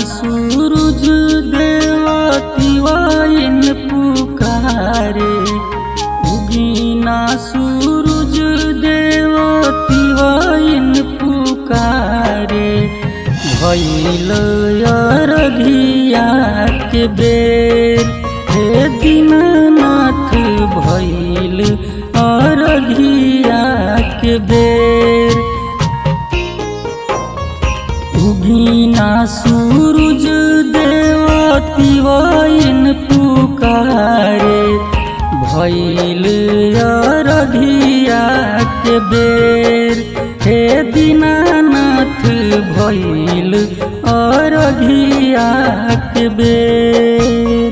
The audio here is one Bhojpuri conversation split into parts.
सूरज देवतिवाइन पुकारे उगीना सूरज देवतिवाइन पुकारे भैल अरघिया के बेर हे दीनानाथ भैल अरघिया के बेर उगीना सूरज देवतिवाइन पुकारे भैल अरघिया के बेर हे दीनानाथ भैल अरघिया के बेर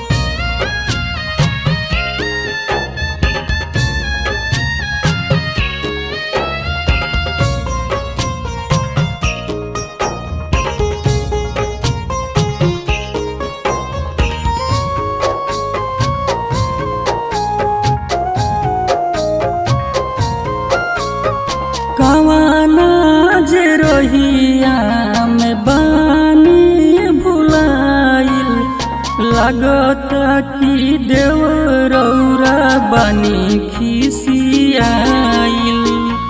कवाना जे रहिया में बानी भुलाइल लागत कि देव रौरा बानी खिसियाइल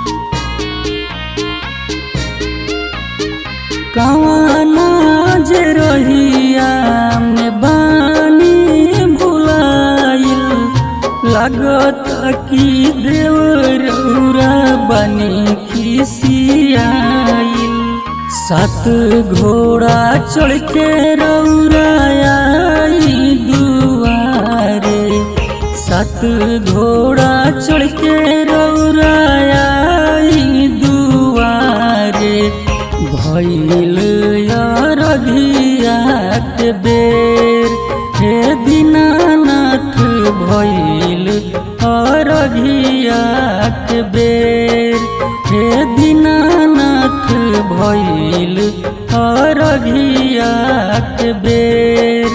कवाना जे रहिया में बानी भुलाइल लागत कि देव रौरा बनी खिसियाइल सात घोड़ा चढ़ के रौरा आई दुआरे सात घोड़ा चढ़ के रौरा आई दुआरे भैल अरघिया के बेर हे दीनानाथ भैल अरघिया के बेर हे दीनानाथ भैल अरघिया के बेर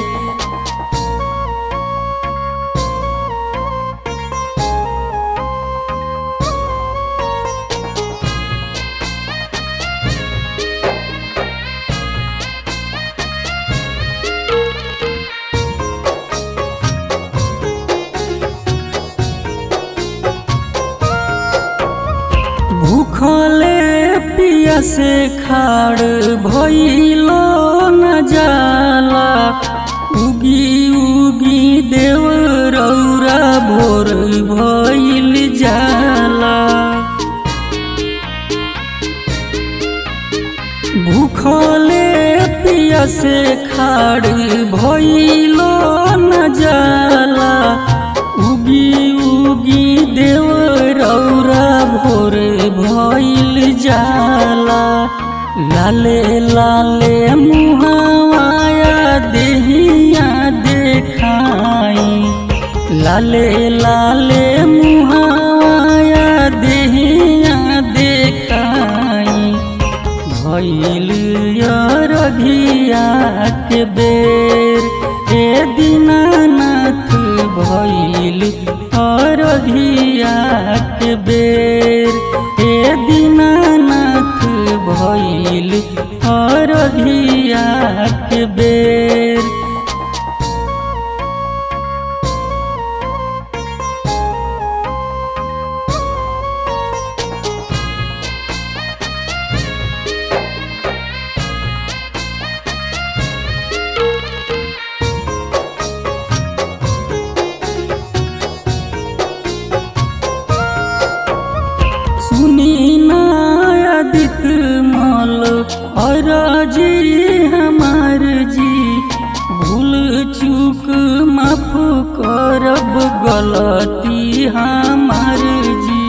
भूखले पिया से खाड़ भइलो न जाला उगी उगी देव रौरा भोर भइल जाला भूखले पिया से खाड़ भइलो न जाला उगी उगी देव रौरा भोर भइल जाला लाले लाले मुहावाया देहिया देखाई लाले लाले मुहावाया देहिया देखाई भैल अरघिया के बेर हे दीनानाथ भैल अरघिया के बेर हे दीनानाथ भैल अरघिया के बेर सुनी नायदित मल और जी हमार जी भूल चूक माफ करब गलती हमार जी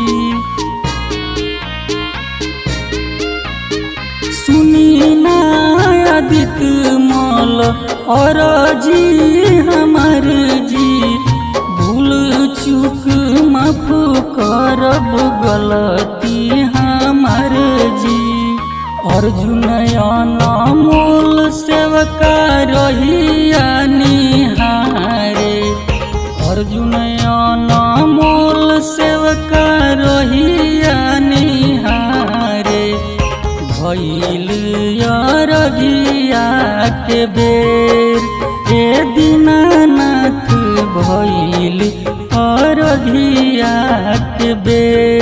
सुनी नायदित मल और जी हमार जी भूल चूक माफ करब गलती हमार जी अर्जुन अनमोल सेवका रहिया निहारे अर्जुन अनमोल सेवका रहिया निहारे भई भइल अरघिया के बेर ए दीनानाथ भइल अरघिया के बेर